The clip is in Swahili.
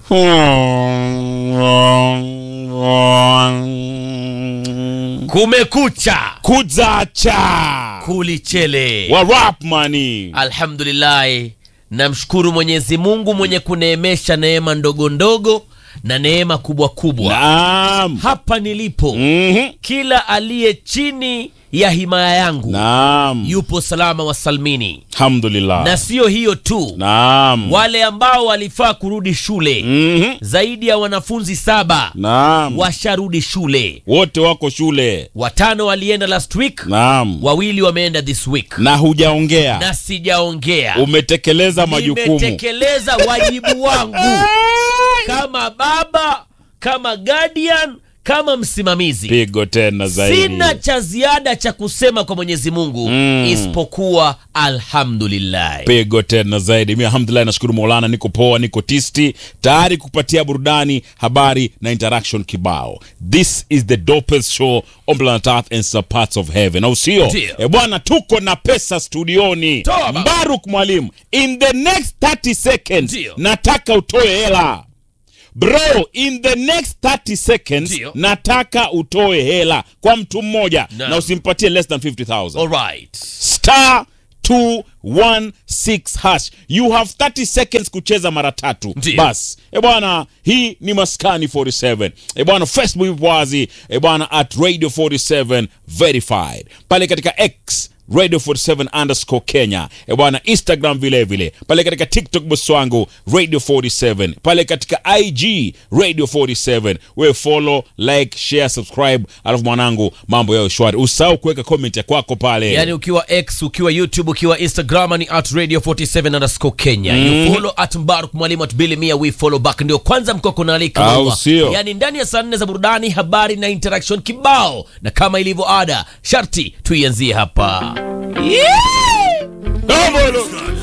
kumekucha kuzacha kulichele wa rap mani alhamdulillahi namshukuru mwenyezi mungu mwenye kuneemesha neema ndogo ndogo na neema kubwa kubwa naam hapa nilipo Mhm. kila aliye chini ya himaya yangu naam yupo salama wa salmini alhamdulillah na siyo hiyo tu naam wale ambao walifaa kurudi shule Mhm. zaidi ya wanafunzi saba naam washarudi shule wote wako shule watano walienda last week naam wawili wameenda this week na hujaongea na sijaongea umetekeleza majukumu nimetekeleza wajibu wangu kama baba kama guardian kama msimamizi pigo tena zaidi sina cha ziada cha kusema kwa mwenyezi mungu Mm. isipokuwa alhamdulillah pigo tena zaidi mi alhamdulillah nashukuru maulana niko poa niko tisti tayari kupatia burudani habari na interaction kibao this is the dopest show on planet earth and some parts of heaven au sio Ndio. e bwana tuko na pesa studioni Toa baba. mbaruk mwalimu in the next 30 seconds Ndio. nataka utoe hela bro in the next 30 seconds Ndio. nataka utoe hela kwa mtu mmoja Naam. na usimpatie less than 50000 alright star 216 hash you have 30 seconds kucheza mara tatu Ndiyo. bas e bwana hii ni maskani 47 e bwana facebook ipo wazi e bwana at radio 47 verified pale katika x radio 47 underscore kenya e bwana instagram vile vile pale katika tiktok bosi wangu radio 47 pale katika ig radio 47 we follow like share subscribe alafu mwanangu mambo yao shwari usahau kuweka comment ya kwako pale yani ukiwa x ukiwa youtube ukiwa instagram ni at radio 47 underscore kenya you follow at mbaruk mwalimu at bili mia we follow back ndio kwanza mkoko naalika Au maua. sio? yani ndani ya saa nne za burudani habari na interaction kibao na kama ilivyo ada sharti tuianzie hapa Double.